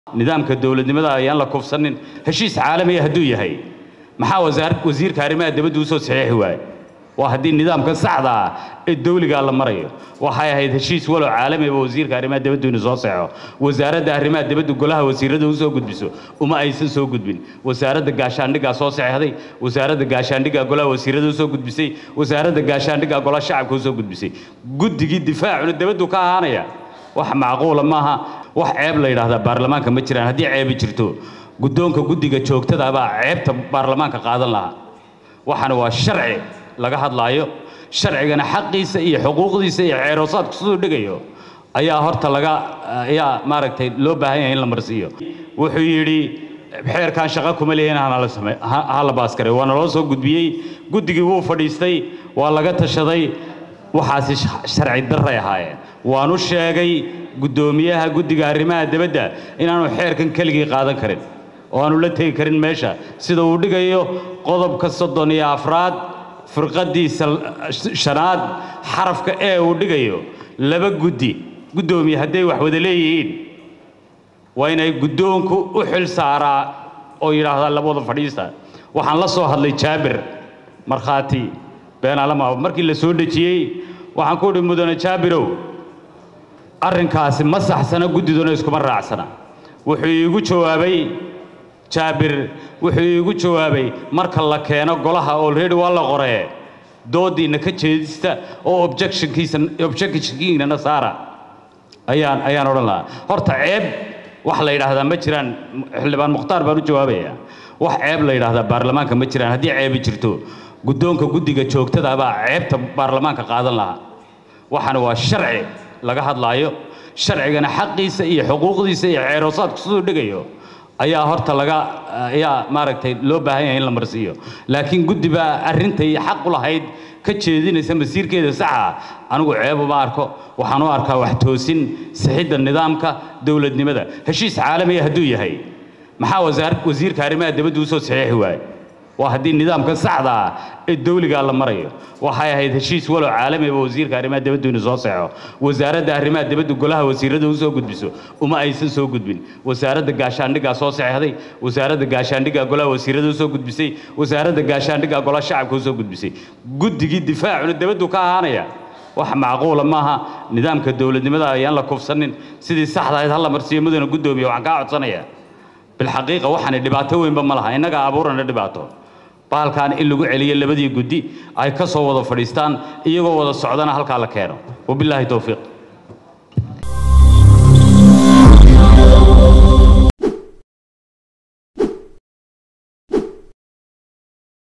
nidaamka dowladnimada ayaan la kufsanin heshiis caalamiya hadduu yahay maxaa wasaar wasiirka arrimaha dibadda u soo saxiixi waaye waa haddii nidaamka saxda ah ee dawligaa la marayo waxay ahayd heshiis walow caalamiba wasiirka arrimaha dibaddu inuu soo saxo wasaaradda arrimaha dibaddu golaha wasiirada u soo gudbiso uma aysan soo gudbin wasaaradda gaashaandhiggaa soo saxeexday wasaaradda gaashaandhiggaa golaha wasiirada u soo gudbisay wasaaradda gaashaandhiggaa golaha shacabka u soo gudbisay guddigii difaacuna dibaddu ka ahaanaya wax macquula maaha wax ceeb la yidhaahdaa baarlamaanka ma jiraan haddii ceebi jirto guddoonka guddiga joogtada baa ceebta baarlamaanka qaadan lahaa waxaana waa sharci laga hadlaayo sharcigana xaqiisa iyo xuquuqdiisa iyo ceeroosaadku siduu dhigayo ayaa horta laga ayaa maaragtay loo baahan yahay in la marsiiyo wuxuu yidhi xeerkan shaqo kuma leeyahin hana la same ha la baaskaray waana loo soo gudbiyey guddigii wuu fadhiistay waa laga tashaday waxaasi sharci darray ahaayeen waanu sheegay guddoomiyaha guddiga arrimaha dibadda inaanu xeerkan keligii qaadan karin oo aanu la tegi karin meesha sida uu dhigayo qodobka soddon iyo afraad firqadiisa shanaad xarafka ee uu dhigayo laba guddi guddoomiye hadday wax wada leeyihiin waa inay guddoonku u xil saaraa oo yidhaahdaa labada fadhiista waxaan la soo hadlay jaabir markhaati beenaalama markii la soo dhejiyey waxaan ku idhi mudane jaabirow arrinkaasi ma saxsana guddiduna iskuma raacsana wuxuu iigu jawaabay jaabir wuxuu iigu jawaabay marka la keeno golaha olready waa la qoree doodiinna ka jeedista oo objectionkiisa objectionkiinana saara ayaan ayaan odhan lahaa horta ceeb wax la yidhaahdaa ma jiraan xildhibaan mukhtaar baan u jawaabaya wax ceeb la yidhaahdaa baarlamaanka ma jiraan haddii ceebi jirto guddoonka guddiga joogtada baa ceebta baarlamaanka qaadan lahaa waxaana waa sharci laga hadlaayo sharcigana xaqiisa iyo xuquuqdiisa iyo ceeroosaadku siduu dhigayo ayaa horta laga ayaa maaragtay loo baahan yahay in la marsiiyo laakiin guddi baa arrintay xaq u lahayd ka jeedinaysa masiirkeeda saxa anigu ceeb uma arko waxaan u arkaa wax toosin sixidda nidaamka dowladnimada heshiis caalamiya hadduu yahay maxaa wasaar wasiirka arrimaha dibadda u soo saxiixi waaye waa haddii nidaamka saxda ah ee dawligaa la marayo waxay ahayd heshiis walow caalamiba wasiirka arrimaha dibaddu inuu soo saxo wasaaradda arrimaha dibaddu golaha wasiirada u soo gudbiso uma aysan soo gudbin wasaaradda gaashaandhiggaa soo saxeexday wasaaradda gaashaandhiggaa golaha wasiirada u soo gudbisay wasaaradda gaashaandhiggaa golaha shacabka u soo gudbisay guddigii difaacuna dibaddu ka ahaanaya wax macquula maaha nidaamka dowladnimada ayaan la kufsanin sidii saxda ahayd hala marsiiyo mudana guddoomiya waxaan kaa codsanaya bilxaqiiqa waxaani dhibaato weynba ma laha innaga abuurana dhibaato bahalkan in lagu celiyo labadii guddi ay ka soo wada fadhiistaan iyagoo wada socdana halkaa la keeno wabilaahi towfiiq